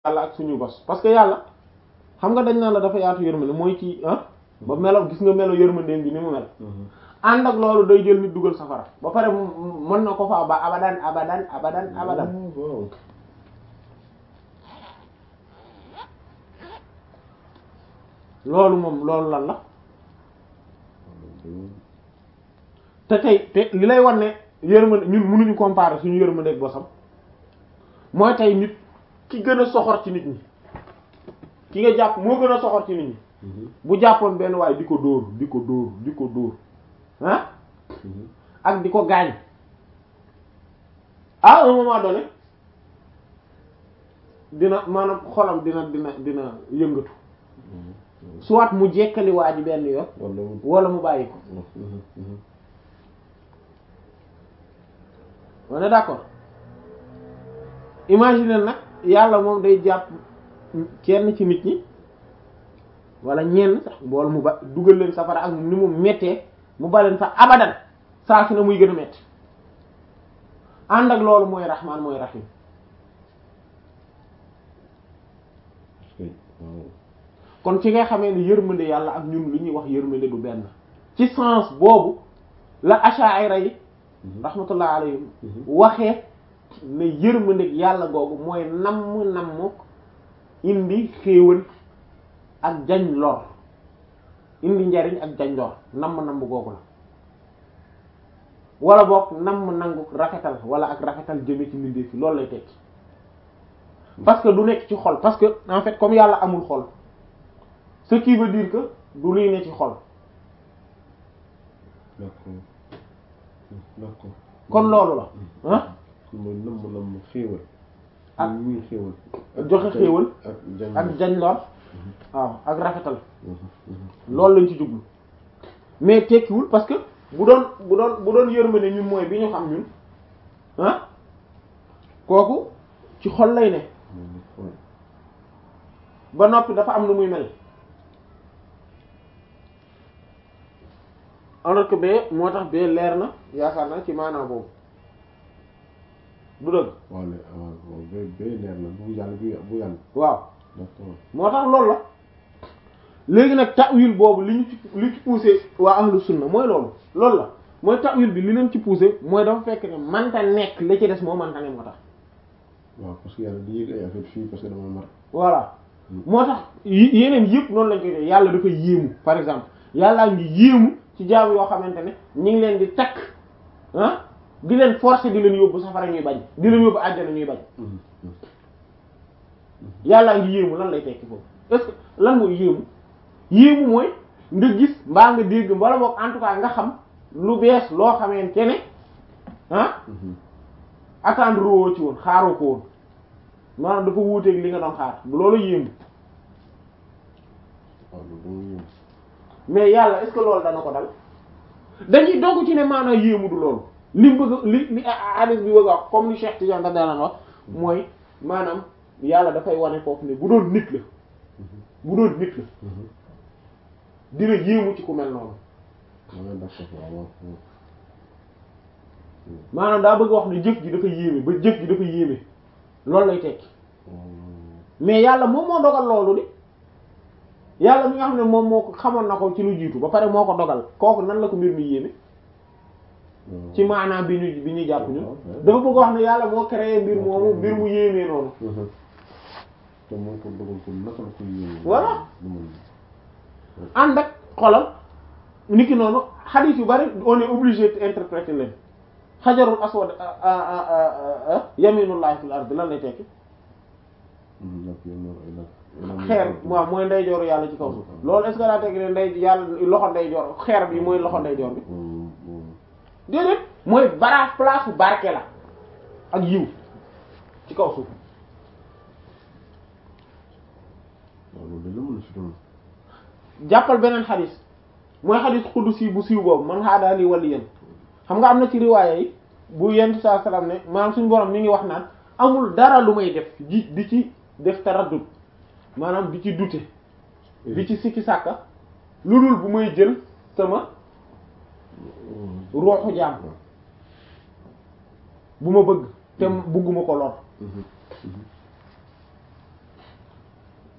yàlla ak suñu bos parce que yàlla xam nga dañ naan la dafa yaatu yërmande mooy ci ah ba melo gis nga melo yërmandeem bi ni mu mel ànd ak loolu day jël nit dugal safara ba pare mën na ko fa ba abadan abadan abadan abadan waaw loolu moom loolu lan la te tey te li lay wan ne yërmande ñun mënuñu comparer suñu yërmande ak bosam mooy tey nit ki gën a soxor ci nit ñi ki nga jàpp moo gën a soxor ci nit ñi bu jàppoon benn waaye di ko dóor di ko dóor di ko dóor ah ak di ko gaañ à un moment donné dina maanaam xolam dina dina dina yëngatu soit mu jekkali waa ji benn yoon wala wala mu bàyyi ko on est d'accord imagine nag yàlla moom day jàpp kenn ci nit ñi wala ñenn sax mbool mu ba dugal leen safara ak ni mu mettee mu baleen fa abadan saa su ne muy gën a metti ànd ak loolu mooy rahmaan mooy rahim kon ci nga xamee ne yërmande yàlla ak ñun li ñuy wax yërmande du benn ci sens boobu la asha'ira yi rahmatullah alayhim waxee ne yërmande yàlla googu mooy namm namm indi xéewal ak jañ lor indi njariñ ak jañ lor namm namm googu la wala boog namm nangu rafetal wala ak rafetal jëme ci mbindeef fi loolu lay tekki parce que du nekk ci xol parce que en fait comme yàlla amul xol ce qui veut dire que du luy ne ci xol d'accord d'accord kon loolu la ah mooy namm namm xéewal ak muy xéewal joxe xéewal ak jañ ak jañ lor waaw ak rafetal loolu lañ ci jublu mais tekkiwul parce que bu doon bu doon bu doon yërmande ñun mooy bi ñu xam ñun ah kooku ci xol lay ne ba noppi dafa am nu muy mel alors que bee moo tax bee leer na yaakaar na ci maanaam boobu du dëgg waaw le waaw waaw ba ba leer na bu yàlla bu bu yàlla waaw d'accord moo tax loolu la léegi nag ta'wil boobu li ñu ci li ci poussé waa ahlu sunna mooy loolu loolu la mooy ta'wil bi li leen ci poussé mooy dafa fekk ne manta nekk la ci des moo manta ne moo tax waaw parce que yàlla di yëg ay affaire fii parce que dama mar voilà moo tax yi- yeneen yëpp noonu lañ koy def yàlla dafa yéemu par exemple yàllaa ngi yéemu ci jaam yoo xamante ne ñu ngi leen di takk ah di leen forcer di leen yóbbu safara ñuy bañ di leen yóbbu àjjana ñuy bañ yàllaa ngi yéemu lan lay tekki foofu est-ce que lan mooy yéemu yéemu mooy nga gis mbaa nga dégg mbala boog en tout cas nga xam lu bees loo xamante ne ah attendre woo ci woon xaaroo ko woon maanaam dafa wuuteeg li nga doon xaar loolu yéemu waaw loolu dama yéem mais yàlla est-ce que loolu dana ko dal dañuy dogg ci ne maanaam yéemu du loolu li mu bëgg li li hadith bi bëgg a wax comme ni Cheikh Tidiane da daan wax mooy maanaam yàlla dafay wane foofu ne bu doon nit la bu doon nit la dina yéemu ci ku mel noonu waaw d'accord waaw waaw maanaam daa bëgg wax ne jëf ji dafa yéeme ba jëf ji dafa yéeme loolu lay tekki mais yàlla moom moo dogal loolu di yàlla mi nga xam ne moom moo ko xamoon na ko ci lu jiitu ba pare moo ko dogal kooku nan la ko mbir mi yéeme ci maanaam bi ñu bi ñuy jàpp ñun dafa bëgg wax ne yàlla moo créé mbir moomu mbir mu yéemee noonu te moo ko dogal ko naka la ko yéeme Voilà. du man ànd ak xolal niki noonu hadith yu bari on est obligé d'interpréter leen xajarul aswad yaminullahi fil ard lan lay tekki xeer waaw mooy ndeyjooru yàlla ci kaw suuf loolu est-ce que daa tekki ne ndey yàlla loxo ndeyjoor xeer bi mooy loxo ndeyjoor bi déedéet mooy bara place bu barke la ak yiw ci kaw suuf loolu de la mën a si doon jàppal beneen xadis mooy xadis xuddusi bu siiw boobu man xaadaa lii waliyan xam nga am na ci riwaaya yi bu yentu saa salaam ne maanaam suñu borom mi ngi wax naan amul dara lu may def ji di ci def taraddud maanaam di ci dute di ci sikki sàkka lu dul bu may jël sama ruuxu jaam bu ma bëgg te bugguma ko lor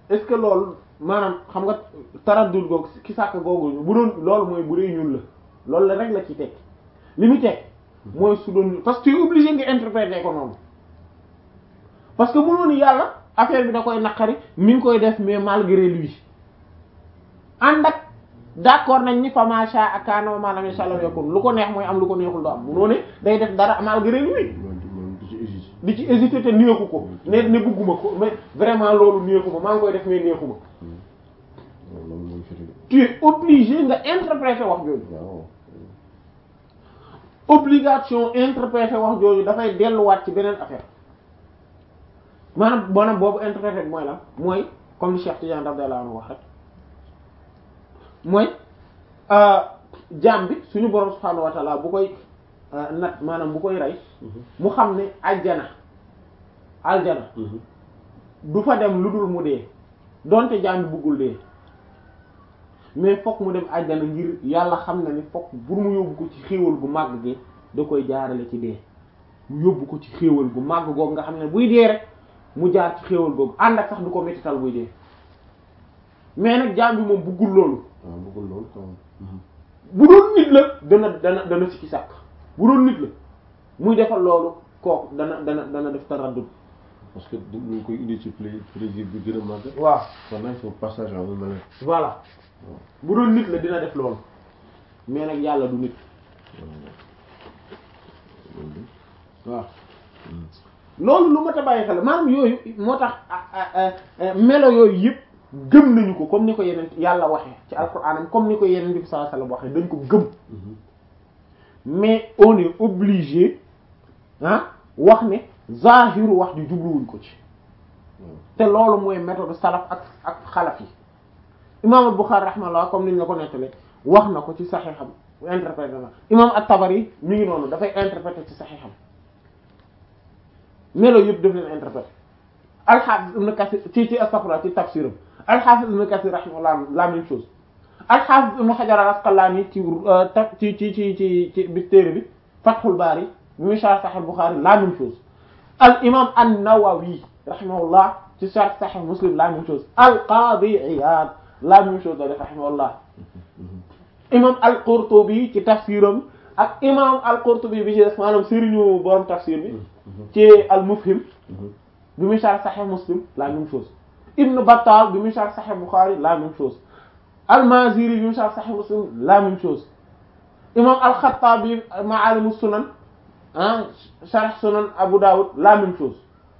est-ce que loolu maanaam xam nga taraddul googu ki sàkk googu bu doon loolu mooy bu dee ñun la loolu la rek la ci teg li mu teg mooy su doon parce que tu es obligé nga interpréter ko noonu parce que mënoon yàlla affaire bi da koy naqari mi ngi koy def mais malgré lui ànd ak d'accord nañ ni fa ma sha ak kaana wa ma lam yasha lam yakun lu ko neex mooy am lu ko neexul du am munoo ne day def dara malgré lui man du ci hésité di ci hésiter te neexu ko ne ne bëgguma ko mais vraiment loolu neexu ma maa ngi koy def mais neexu ma waaw loolu mooy firi tu es obligé nga interpréter wax jooju waaw obligation interpréter wax jooju dafay delluwaat ci beneen affaire maanaam maanaam boobu interpréter bi mooy lan mooy comme li Cheikh Tidiane radiyallahu anhu wax rek mooy jaam bi suñu borom subhaanahu wa ta'ala bu koy nat maanaam bu koy rey mu xam ne aljana aljana du fa dem lu dul mu dee donte jaam bi bëggul dee mais fokk mu dem aljana ngir yàlla xam na ni fokk pour mu yóbbu ko ci xéewal gu màgg gi da koy jaarale ci dee mu yóbbu ko ci xéewal gu màgg googu nga xam ne buy dee rek mu jaar ci xéewal googu ànd ak sax du ko mettital buy dee mais nag jaam bi moom bëggul loolu waaw bëggul loolu quand bu doon nit la dana dana dana sikki sàkk bu doon nit la muy defal loolu kooku dana dana dana def taraddud parce que ñu ngi koy indi ci pla- plaisir bi gën a màgg waaw pendant son passage en un malheur voilà bu doon nit la dina def loolu mais nag yàlla du nit waaw loolu lu ma ta bàyyi xel maanaam yooyu moo tax melo yooyu yëpp gëm nañu ko comme ni ko yeneen yàlla waxee ci alxuraanam comme ni ko yeneen bi sallallahu alayhi wasallam waxee dañ ko gëm mais on est obligé ah wax ne zahiru wax ji jubluwuñ ko ci te loolu mooy méthode salaf ak ak xalaf yi imam al-Bukhari rahimahullah comme niñ la ko nettale wax na ko ci saxiixam interprété na imam at-Tabari mi ngi noonu dafay interprété ci saxiixam melo yëpp daf leen interprété al-Hafiz ibn Kathir ci ci astaghfirullah ci tafsiram al-Hafiz ibn Kathir rahimahullah la même chose al-Hafiz ibn Hajar al-Asqalani ci ci ci ci ci ci bi téere bi Fathul Bari bi mu sharh Sahih Bukhari la même chose al imam an-Nawawi rahimahullah ci sharh Sahih Muslim la même chose al-Qadi Iyad la même chose la def rahimahullah imam al-Qurtubi ci tafsiram ak imam al-Qurtubi bi ci des maanaam sëriñu borom tafsir bi ci al-Mufhim bi mu sharh Sahih Muslim la même chose Ibn Battal bi mu sharh Sahih Bukhari la même chose al-Maziri bi mu sharh Sahih Muslim la même chose imam al-Khattabi Ma'alim as-Sunan ah sharh Sunan Abu Dawud la même chose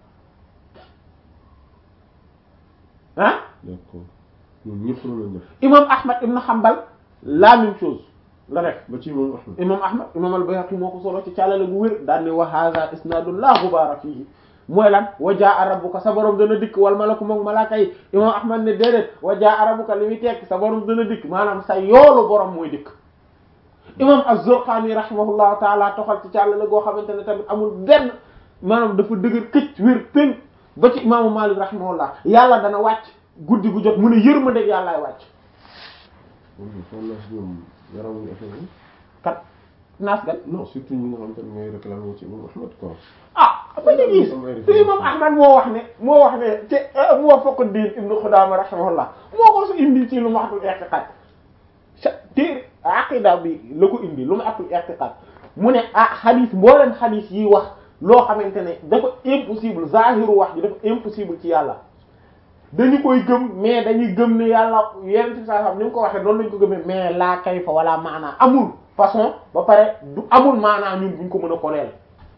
ah d'accord ñun ñëpp loolu lañ def imam Ahmad ibn Hanbal la même chose la def ba ci moom Ahmad imam Ahmad imam al-Bayhaqi moo ko solo ci càllale gu wér daan ne wa hadha isnadun la ghubaara fihi mooy lan wa jaa rabbuka sa borom dana dikk wal malaku moom malaaka yi imam Ahmad ne déedéet wa jaa rabbuka li muy tekk sa borom dana dikk maanaam sa yoolu borom mooy dikk imam az-Zurqani rahimahullahu taala toxal ci càllale goo xamante ne tamit amul benn maanaam dafa dëgër këcc wér péng ba ci imaamu Malik rahimahullah yàlla dana wàcc guddi gu jot mu ne yërmande yàllaay wàcc foog naa si ñoom yaramuñu affaire yi kat naas gat non surtout ñi nga xamante ne ñooy réclamer ci moom Ahmad quoi ah ba ñu gis te imam Ahmad moo wax ne moo wax ne te moo fokk diin ibnu Xudaama rahimahullah moo ko su indi ci lu ma atul i'tiqad sa téere aqida bi la ko indi lu ma atul i'tiqad mu ne ah xadiis mbooleen xadiis yi wax loo xamante ne dafa impossible zahiru wax ji dafa impossible ci yàlla dañu koy gëm mais dañuy gëm ne yàlla yenn ci saa xam ni nga ko waxee noonu lañu ko gëmee mais laa kayfa wala maanaa amul façon ba pare du amul maanaa ñun buñ ko mën a koleel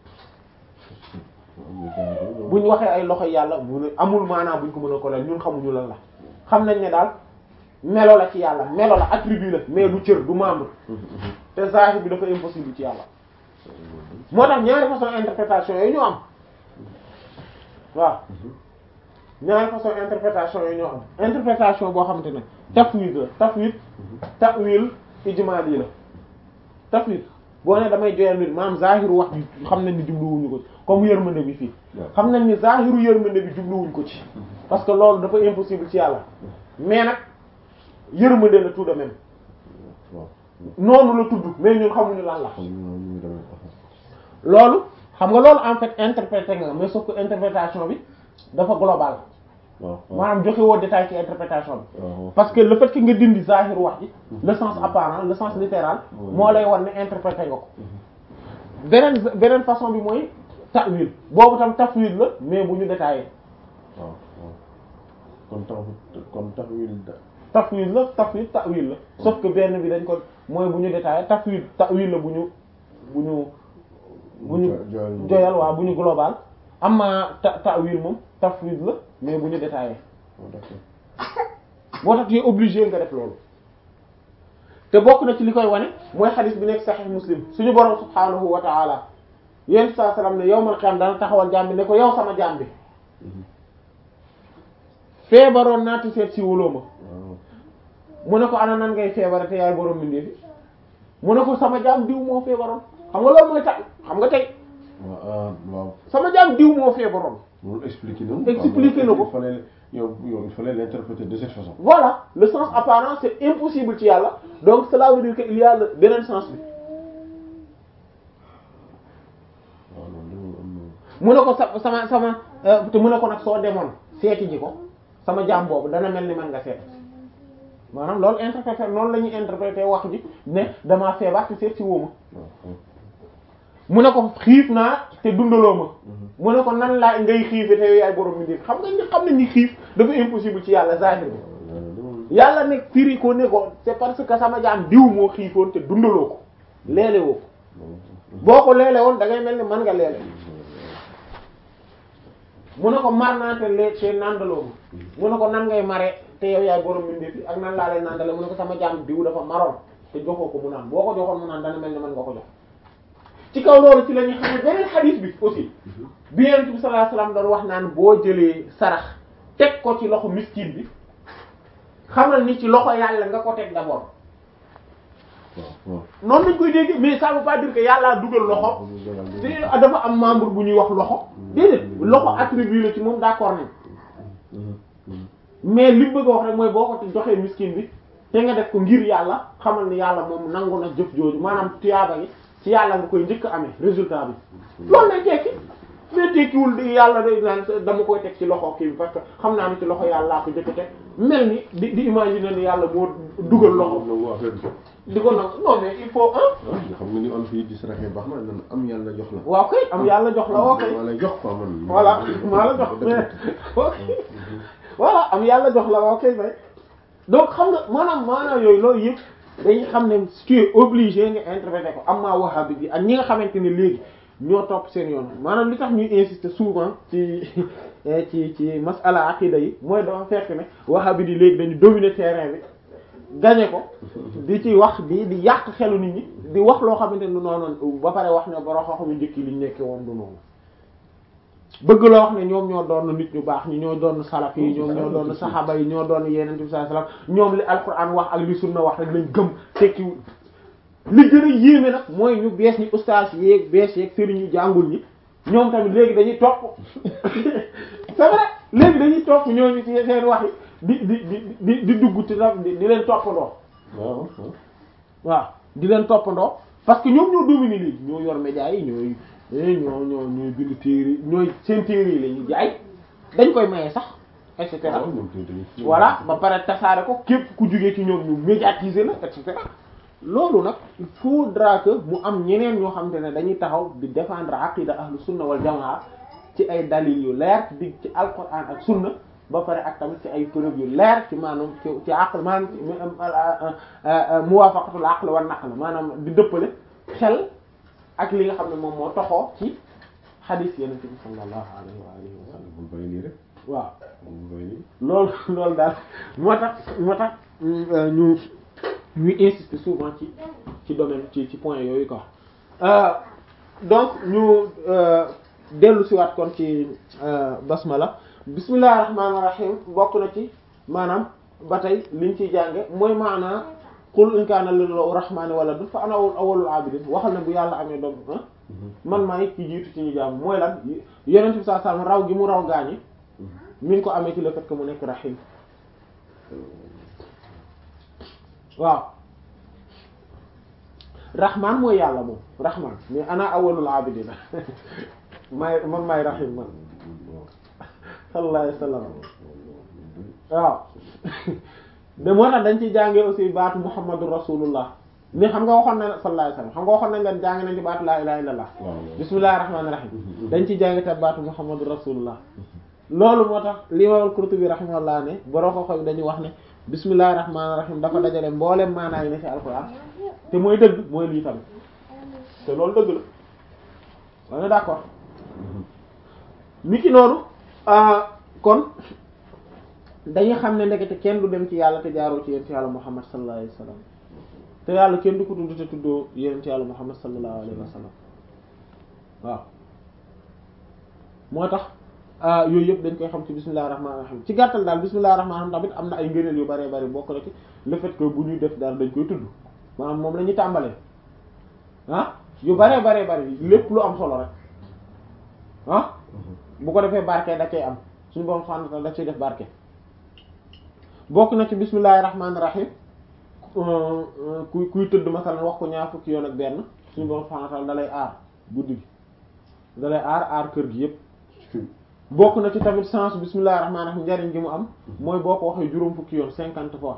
buñ waxee ay loxo yàlla bu ne amul maanaa buñ ko mën a koleel ñun xamuñu lan la xam nañ ne daal melo la ci yàlla melo la attribut la mais du cër du membre te zahir bi dafa impossible ci yàlla moo tax ñaari façon interprétation yooyu ñu am waaw ñaari façon interprétation yooyu ñoo am interprétation boo xamante ne tafwid la tafwid ta'wil ijmali la tafwid boo ne damay joyal nit maanaam zahiru wax bi xam nañ ni jubluwuñu ko ci comme yërmande bi fii xam nañ ni zahiru yërmande bi jubluwuñ ko ci parce que loolu dafa impossible ci yàlla mais nag yërmande la tout de même noonu la tudd mais ñun xamuñu lan la loolu xam nga loolu en fait interprété nga mais sauf que interprétation bi dafa global waaw waaw maanaam joxe woo détail ci interprétation bi waaw parce que le fait que nga dindi zahir wax ji le sens apparent le sens littéral Ouais. moo lay wan ne interprété nga ko beneen beneen façon bi mooy ta'wil boobu tam tafwid la mais bu ñu détaillé waaw waaw kon tax kon taxawil da tafwid la tafwid ta'wil la sauf que benn bi dañ ko mooy bu ñu détaillé tafwid ta'wil la bu ñu bu ñu bu ñu joyal joyal waaw bu ñu global amma ta ta'wil moom tafwid la mais bu ñu détaillé waaw d'accord moo tax tu es obligé nga def loolu te bokk na ci li koy wane mooy xadis bi nekk sahih muslim suñu borom subhaanahu wa ta'ala yéen saa salaam ne yawmal qiyaam dana taxawal jaam bi ne ko yow sama jaam bi feebaroon naa te seet si wuloo ma waaw mu ne ko ana nan ngay feebare te yaay borom bindee fi mu ne ko sama jaam diw moo feebaroon xam nga loolu mooy tax xam nga tey waaw ah waaw sama jaam diw moo feebaroon loolu expliqué na Expliqué na ko. il fallait yow yow il fallait l'interpréter de cette façon voilà le sens apparent c'est impossible ci yàlla donc cela veut dire que il y a le beneen sens bi waaw loolu loolu am na mu ne ko sa sama sama euh, te mu ne ko nag soo demoon seeti ji ko sama jaam boobu dana mel ni man nga seet maanaam loolu interpréter noonu la ñuy interpréter wax ji ne damaa feebar te seet si woo ma waaw waaw mu ne ko xiif naa te dundaloo ma mu ne ko nan laa ngay xiife te yow yaay borom mi def xam nga ñi xam ne ni xiif dafa impossible ci yàlla zahir bi yàlla ne firi ko ne ko c'est parce que sama jaam diw moo xiifoon te dundaloo ko leele woo ko boo ko leele woon da ngay mel ni man nga leele mu ne ko mar naa te lee te nandaloo ma mu ne ko nan ngay mare te yow yaay borom mbindeef yi ak nan laa lay nandale mu ne ko sama jaam diw dafa maroon te joxoo ko mu naan boo ko joxoon mu naan dana mel ni man nga ko jox ci kaw loolu ci la ñuy xam ne beneen xadiis bi aussi bi Yonent bi sallallahu alayhi wasallam doon wax naan boo jëlee sarax teg ko ci loxo miskin bi xamal ni ci loxo yàlla nga ko teg d'abord waaw waaw noonu lañ koy dégg mais ça veut pas dire que yàllaa dugal loxo te dafa am membre bu ñuy wax loxo déedéet loxo attribut la ci moom d'accord nañ mais li mu bëgg a wax rek mooy boo ko joxee miskin bi te nga def ko ngir yàlla xamal ni yàlla moom nangu na jëf jooju maanaam tuyaaba gi ci yàlla nga koy njëkk a amee résultat bi loolu lay tekki mais tekkiwul di yàlla day naan dama koy teg ci loxo kii bi parce que xam naa ni ci loxo yàlla laa ko njëkk a teg mel ni di di imaginer ni yàlla moo dugal loxo nangu affaire bi di ko nangu non mais il faut hein ah xam nga ni on fii di saraxee baax na nan am yàlla jox la waaw kay am yàlla jox la ok maa lay jox quoi man voilà maa la jox mais ok voilà am yàlla jox la ok bay donc xam nga maanaam maanaam yooyu loolu yëpp dañuy xam ne tu es obligé nga interpréter ko am maa wahhabi bi ak ñi nga xamante ne léegi ñoo topp seen yoon maanaam li tax ñuy insister souvent ci ci ci masala aqida yi mooy dafa fekk ne wahhabi di léegi dañu dominer terrain bi gagné ko di ci wax di di yàq xelu nit ñi di wax loo xamante ne du noonu ba pare wax ne borom xam-xam yu njëkk yi liñ nekkee woon du noonu bëgg loo wax ne ñoom ñoo doon nit ñu baax ñi ñoo doon salaf yi ñoom ñoo doon saxaaba yi ñoo doon yeneen bi sallallahu alayhi wasallam ñoom li alquran wax ak li sunna wax rek lañ gëm tekkiwul li gën a yéeme nag mooy ñu bees ñi ustaas yeeg bees yeeg sëriñ ñu jàngul ñi ñoom tamit léegi dañuy topp c'est vrai léegi dañuy topp ñooñu ci seen wax yi di di di di di dugg ci di di leen toppandoo waaw waaw di leen toppandoo parce que ñoom ñoo dominer léegi ñoo yor médias yi ñooy ñoo ñoo ñooy bind téere ñooy seen téere yi la ñuy jaay dañ koy maye sax et cetera voilà ba pare tasaare ko képp ku jugee ci ñoom ñu médiatiser la et cetera loolu nag il faudra que mu am ñeneen ñoo xam te ne dañuy taxaw di défendre aqida ahlu sunna wal jamaa ci ay dalil yu leer di ci alquran ak sunna ba pare ak tamit ci ay preuve yu leer ci maanaam ci ci aql maanaam muwafaqatul aql wan naql maanaam di dëppale xel ak li nga xam ne moom moo toxoo ci xadiis yenente bi sallallahu alayhi wa alihi wa sallam bul bàyyi nii rek waaw bul bàyyi nii loolu loolu daal moo tax moo tax ñu ñuy insister souvent ci ci domaine ci ci point yooyu quoi donc ñu dellu si waat kon ci basmala bismillahir rahmanir rahim bokk na ci maanaam ba tey liñ ciy jànge mooy maanaa qul in kaana lillahi rahmani waladun fa ana awwalul abidin waxal ne bu yàlla amee doom man maay ki jiitu ci ñu jaam mooy lan yonent bi sallallahu alayhi wasallam raw gi mu raw gaañi mi ngi ko amee ci le fait que mu nekk rahim waaw rahman mooy yàlla moom rahman mais ana awwalul abidina maay man maay rahim man sallallahu alayhi wasallam waaw de moo tax dañ ci jàngee aussi baatu muhammadu rasulullah ni xam nga waxoon na sallallahu alayhi wasallam xam nga waxoon nañ leen jàng nañ ci baatu laa ilaha illallah bismillahir rahmanir rahim dañ ci jàngee te baatu muhammadu rasulullah loolu moo tax li imam Qurtubi rahimahullah ne boroo ko xoy dañuy wax ne bismillahir rahmanir rahim dafa dajale mboolem maanaa yi ne ci alquran te mooy dëgg mooy lii tamit te loolu dëgg la on est d'accord niki noonu kon dañuy xam ne ndekete kenn du dem ci yàlla te jaaroo ci yonent yàlla Muhammad sallallahu alayhi wa sallam te yàlla kenn du ko tudd te tuddoo yonent yàlla Muhammad sallallahu alayhi wa sallam waaw moo tax yooyu yëpp dañ koy xam ci bismillahir rahmanir rahim ci gàttal daal bismillahir rahmanir rahim tamit am na ay ngëneel yu bëree bëri bokk na ci le fait que bu ñuy def daal dañ koy tudd maanaam moom la ñuy tàmbalee ah yu bëree bëree bëri lépp lu am solo rek ah bu ko defee barke da cay am suñu borom subhanahu wa ta'ala da ciy def barke bokk na ci bismillahir rahmanir rahim kuy kuy tëdd masalan wax ko ñaar fukki yoon ak benn suñu borom subhanahu wa ta'ala da lay aar guddi gi da lay aar aar kër gi yépp bokk na ci tamit sens bismillahir rahmanir rahim njariñ gi mu am mooy boo ko waxee juróom fukki yoon cinquante fois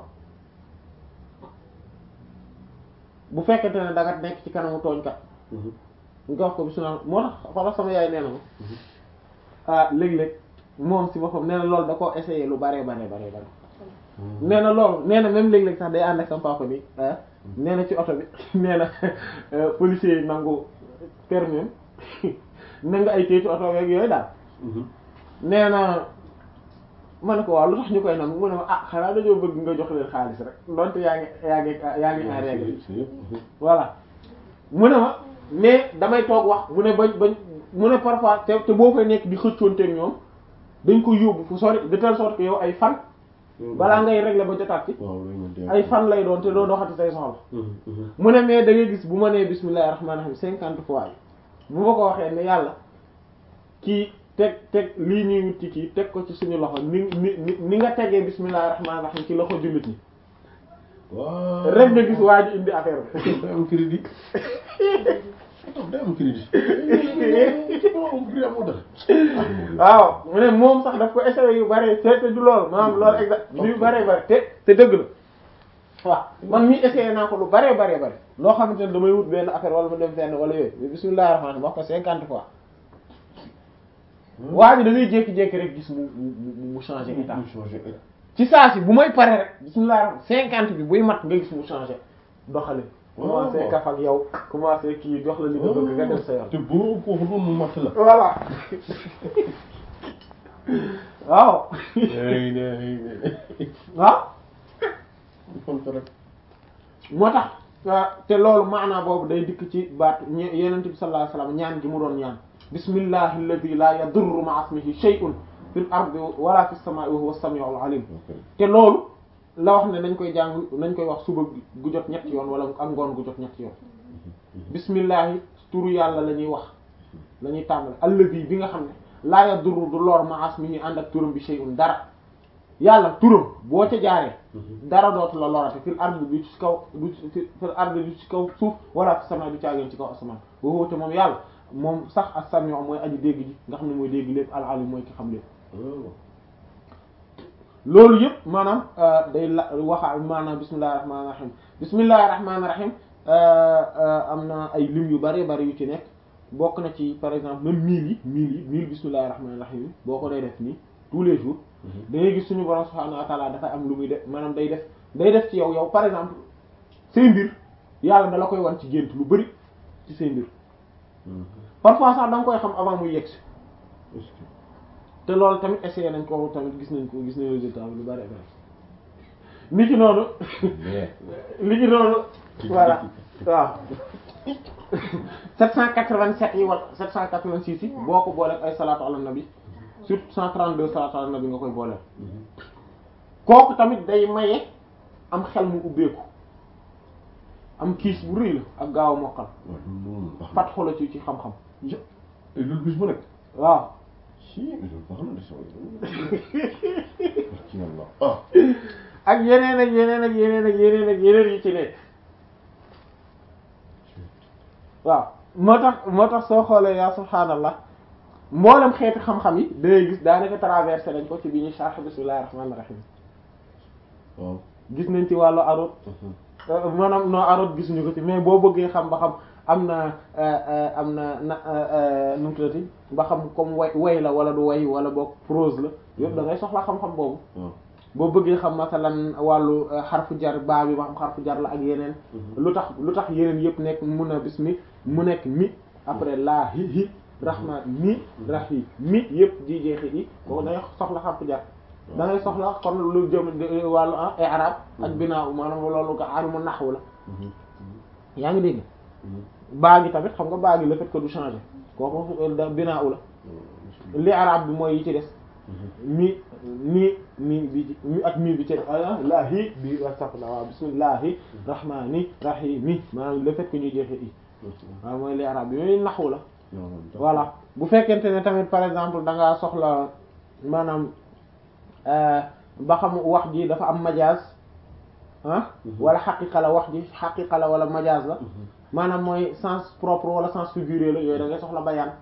bu fekkente ne da nga nekk ci kanamu tooñkat nga wax ko bismillah moo tax xoolal sama yaay nee na ma ah léeg-léeg moom si boppam nee na loolu da koo essayé lu bare bare bare bare nee na loolu nee na même léeg-léeg sax day ànd ak sama papa bi nee na ci oto bi nee na policier yi nangu permis nangu ay téye ci oto beeg yooyu daal nee na ma ne ko waaw lu tax ñu koy nangu mu ne ma ah xanaa dañoo bëgg nga jox leen xaalis rek donte yaa ngi yaa ngi yaa ngi en règle voilà mu ne ma mais damay toog wax mu ne bañ bañ mu ne parfois te te boo fay nekk di xëccoonteeg ñoom dañ ko yóbbu fu sori de telle sorte que yow ay fan balaa ngay régler ba jotaat ci ay fan lay doon te doo doxati say soxla mu ne mais da ngay gis bu ma nee bismillahir rahmanir rahim cinquante fois yi bu ma ko waxee ne yàlla kii teg teg lii ñuy wut ci kii teg ko ci suñu loxo ni ni ni nga tegee bismillahir rahmanir rahim ci loxo jullit ñi rek nga gis waa ji indi affaire bi day am crédit day am crédit waaw mu ne moom sax daf ko essayé yu bare te te du loolu maanaam loolu exact yu bare bare te te dëgg la waaw man mii essayé naa ko lu bare bare bare loo xamante ne damay wut benn affaire wala ma dem fenn wala yooyu mais bismillahir rahmanir rahim wax ko cinquante fois waa ji da ngay jékki-jékki rek gis mu mu mu changé état ci saa si bu may pare rek bismillahir rahmanir cinquante bi buy mat nga gis mu changé doxalin commencé kaf ak yow commencé kii jox la li nga bëgg nga dem sa yoon te boo ko waxul mu mat la voilà waaw waaw moo tax te loolu maanaa boobu day dikk ci baat yenent bi sallallahu alayhi wasallam ñaan gi mu doon ñaan bismillahi alladhi la yadurru ma'a ismihi shay'un fil ardi wala fis samaa'i wa huwa as-sami'ul 'alim te loolu la wax ne nañ koy jàng nañ koy wax suba gu jot ñetti yoon wala ak ngoon gu jot ñetti yoon bismillahi turu yàlla la ñuy wax la ñuy tàmbale alladhi bi nga xam ne laa yadurru du lor ma'a ismihi ànd ak turam bi shay'un dara yàlla turam boo ca jaaree dara dootu la lorate fil ardi du ci kaw du fil ardi du ci kaw suuf wala fi sama du caageen ci kaw asamaan woowu te moom yàlla moom sax as-sami' mooy aji dégg ji nga xam ne mooy dégg lépp al-alim mooy ki xam lépp loolu yëpp maanaam day la waxa maanaam bismillahir rahmanir rahim bismillahir rahmanir rahim am na ay lim yu bari bari yu ci nekk bokk na ci par exemple même mille yi mille yi mille bismillahir rahmanir rahim boo ko day def nii tous les jours da ngay gis suñu borom subhanahu wa ta'ala dafay am lu muy def maanaam day def day def ci yow yow par exemple say mbir yàlla da la koy wan ci gént lu bari ci say mbir parfois sax da nga koy xam avant muy yegsi te loolu tamit essayé nañ ko tamit gis nañ ko gis nañ résultat bi lu bari bari ni ki noonu li ki noonu voilà waaw 787 yi wala 786 yi boo ko boolee ay salaatu ala nabi surtout 132 salaatu ala nabi nga koy booleel kooku tamit day maye am xel mu ubbeeku am kiis bu rëy la ak gaaw a mokkal fat xola ci ci xam-xam loolu bis bu nekk waaw si loolu baax na de ci yàlla ah ak yeneen ak yeneen ak yeneen ak yeneen ak yeneen yi ci nekk waaw moo tax moo tax soo xoolee yaa subhaanallah mboolem xeeti xam-xam yi dangay gis daanaka traversé nañ ko ci bi ñu sharh bismillahir rahmanir rahim waaw gis nañ ci wàllu arut maanaam non arut gisuñu ko ci mais boo bëggee xam ba xam am na am na na nu mu tuddati ba xam comme way way la wala du way wala boog prose la yëpp da ngay soxla xam-xam boobu waaw boo bëggee xam masalan wàllu xarfu jar baa bi ba xam xarfu jar la ak yeneen lu tax lu tax yeneen yëpp nekk mun a bis mi mu nekk mi après laa hi hi rahman mi rahi mi yëpp di jeexi i boobu da ngay soxla xarfu jar da ngay soxla kon lu jëm wàllu ah i'rab ak binaa maanaam loolu nga alimu nahwu la yaa ngi dégg baa gi tamit xam nga baa gi le fait que du changer kooku binaa la li arab bi mooy yi ci des mi mi mi bi ci mi ak mi bi ci laahi bi astafurlah waaw bismillahi rahmani rahimi maanaam le fait que ñuy jeexee i waaw mooy li arab bi yooyu naxwu la voilà bu fekkente ne tamit par exemple da ngaa soxla maanaam ba xam wax ji dafa am majaaz ah wala xaqiqa la wax ji xaqiqa la wala majaaz la maanaam mooy sens propre wala sens figuré la yooyu da ngay soxla bayaan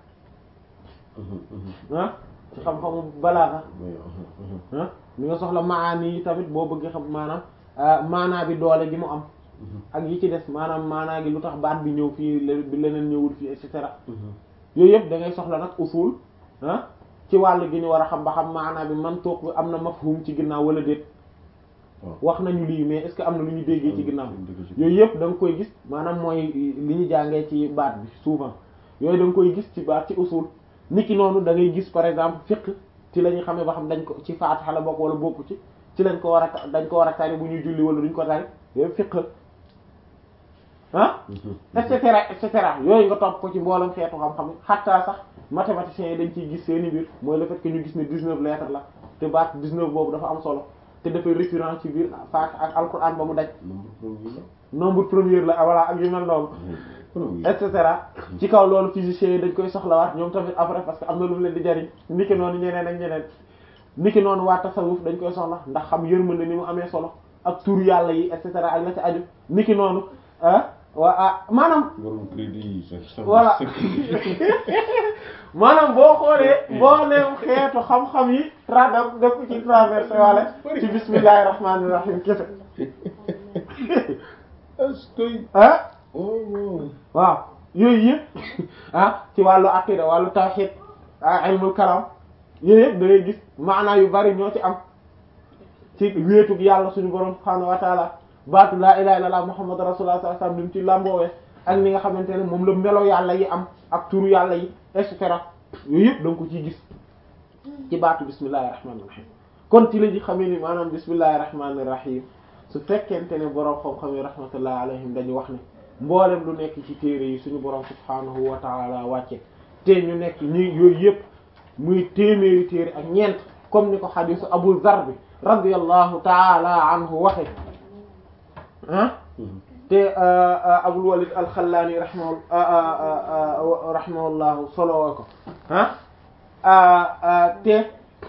ah ci xam-xamu balaaxa ah mi nga soxla maani yi tamit boo bëggee xam maanaam maanaa bi doole gi mu am ak yi ci des maanaam maanaa gi lu tax baat bi ñëw fii bi leneen ñëwul fii et cetera yooyu yëpp da ngay soxla nag usul ah ci wàll gi ñu war a xam ba xam maanaa bi man toog bi am na mafhum ci ginnaaw wala déet wax nañu lii mais est-ce que am na lu ñu déggee ci ginnaaw yooyu yëpp da nga koy gis maanaam mooy li ñu jàngee ci baat bi souvent yooyu da nga koy gis ci baat ci usul niki noonu da ngay gis par exemple fiqh ci la ñuy xamee ba xam dañ ko ci faatiha la bokk wala bokku ci ci lañ ko war a dañ ko war a tari bu ñuy julli wala duñ ko tari yooyu fiqh ah et cetera et cetera yooyu nga topp ko ci mboolem xeetu xam-xam xattaa sax mathématiciens yi dañ ciy gis seeni mbir mooy le fait que ñu gis ne 19 lettres la te baat 19 boobu dafa am solo te dafay récurrent ci biir faatiha ak alquran ba mu daj nombre premier la voilà ak yu mel noonu et cetera ci kaw loolu physiciens yi dañ koy soxlawaat ñoom tamit après parce que am na lu mu leen di jariñ niki noonu ñeneen ak ñeneen niki noonu waa tasawuf dañ koy soxla ndax xam yërmande ni mu amee solo ak tur yàlla yi et cetera ak la ci aju niki noonu ah waa ah maanaam borom crédit yi voilà maanaam boo xoolee boo neem xeetu xam-xam yi tra daf def ko ci traversé wala ci bismillahir rahmanir rahim kese ah waaw yooyu yëpp ah ci wàllu aqida wàllu tawhid ah ilmul kalam yooyu yëpp da ngay gis maanaa yu bari ñoo ci am ci wéetug yàlla suñu borom subhaanahu wa taala baatu laa ilaha illallah muhammadu rasulullah sallallahu alayhi wasallam ni mu ci làmboowee ak ni nga xamante ne moom la melo yàlla yi am ak turu yàlla yi et cetera yooyu yëpp da nga ko ciy gis ci baatu bismillahir rahmanir rahim kon ci la ji xamee ni maanaam bismillahir rahmanir rahim su fekkente ne borom xam-xam yi rahmatullah alayhim dañu wax ne mboolem lu nekk ci téere yi suñu borom subhaanahu wa taala wàcce te ñu nekk ñi yooyu yëpp muy téeméeri téere ak ñeent comme ni ko xadisu Abu Zar bi radiyallahu taala anhu waxe ah te Abul Walid al-Xallaani rahimahu rahimahullahu solowoo ko ah te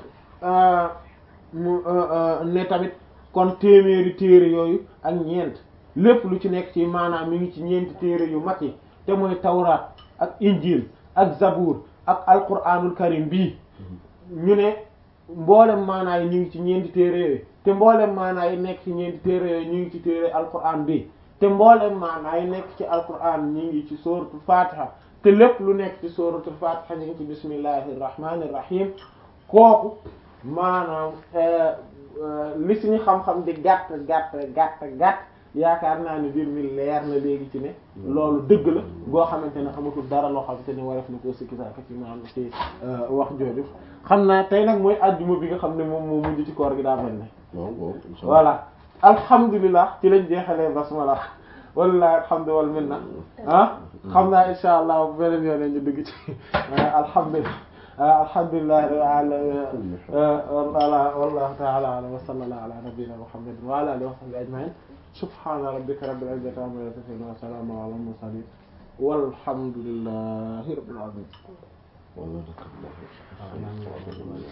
mu ne tamit kon téeméeri téere yooyu ak ñeent lépp lu ci nekk ci maanaam mi ngi ci ñeenti téere yu mag yi te mooy tawraat ak injil ak zabur ak alquranul karim bii ñu ne mboolem maanaa yi ñu ngi ci ñeenti téere yooyu te mboolem maanaa yi nekk ci ñeenti téere yooyu ñu ngi ci téere alquran bi te mboolem maanaa yi nekk ci alquran ñu ngi ci suratul fatiha te lépp lu nekk ci suratul fatiha ñu ngi ci bismillahir rahmanir rahim kooku maanaam li suñu xam-xam di gàtt gàtt gàtt gàtt yaakaar naa ne mbir mi leer na léegi ci ne loolu dëgg la boo xamante ne amatul dara loo xamante ne waref na ko sikki saaka ci maanaam ci wax jooju xam naa tey nag mooy ajjuma bi nga xam ne moom moo mujj ci koor gi daa mel ne voilà alhamdulilah ci lañ jeexalee basmala wallahi alhamdu wal minna ah xam naa insha allah bu beneen yoon ñu dugg ci alhamdulilah alhamdulilah rabbil alamin wallahu ta'ala a'lam wa sallallahu ala nabiyyina muhammadin wa ala alihi wa sahbihi ajma'in subhana rabbika rabbil izzati amma yasifun wa salamun ala al mursalin walhamdulillahi rabbil alamin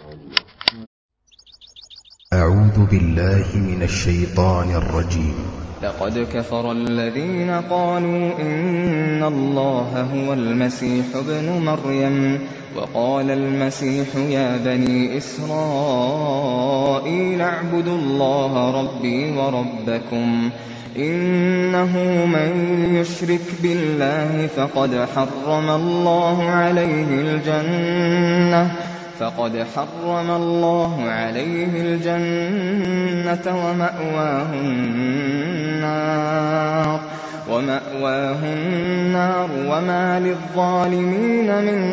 أعوذ بالله من الشيطان الرجيم لقد كفر الذين قالوا إن الله هو المسيح ابن مريم وقال المسيح يا بني إسرائيل اعبدوا الله ربي وربكم إنه من يشرك بالله فقد حرم الله عليه الجنة فقد حرم الله عليه الجنة ومأواه النار ومأواه النار وما للظالمين من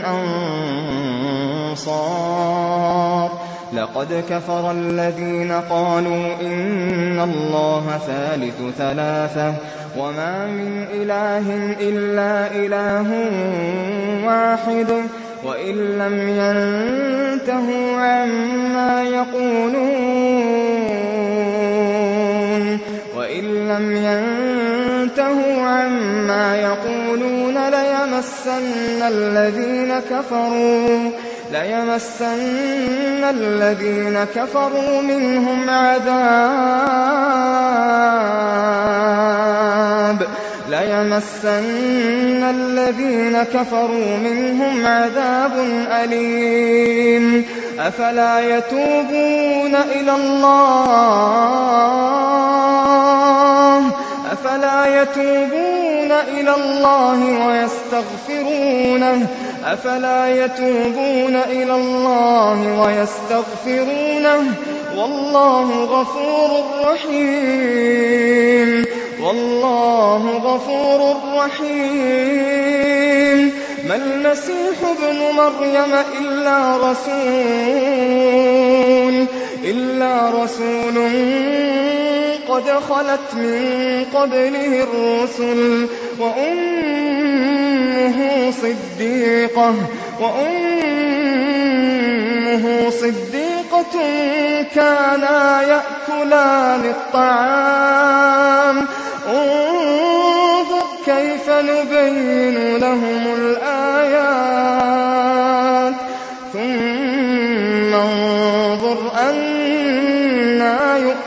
أنصار لقد كفر الذين قالوا إن الله ثالث ثلاثة وما من إله إلا إله واحد وإن لم ينتهوا عما يقولون وإن لم ينتهوا عما يقولون ليمسن الذين كفروا ليمسن الذين كفروا منهم عذاب ليمسن الذين كفروا منهم عذاب أليم أفلا يتوبون إلى الله أفلا يتوبون إلى الله ويستغفرونه أفلا يتوبون إلى الله ويستغفرونه والله غفور رحيم والله غفور رحيم ما المسيح ابن مريم إلا رسول إلا رسول قد خلت من قبله الرسل وأمه صديقة وأمه صديقة كانا يأكلان الطعام انظر كيف نبين لهم الآيات ثم انظر أنا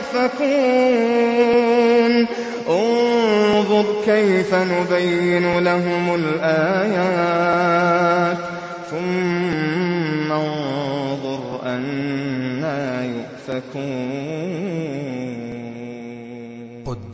يؤفكون انظر كيف نبين لهم الآيات ثم انظر أنا يؤفكون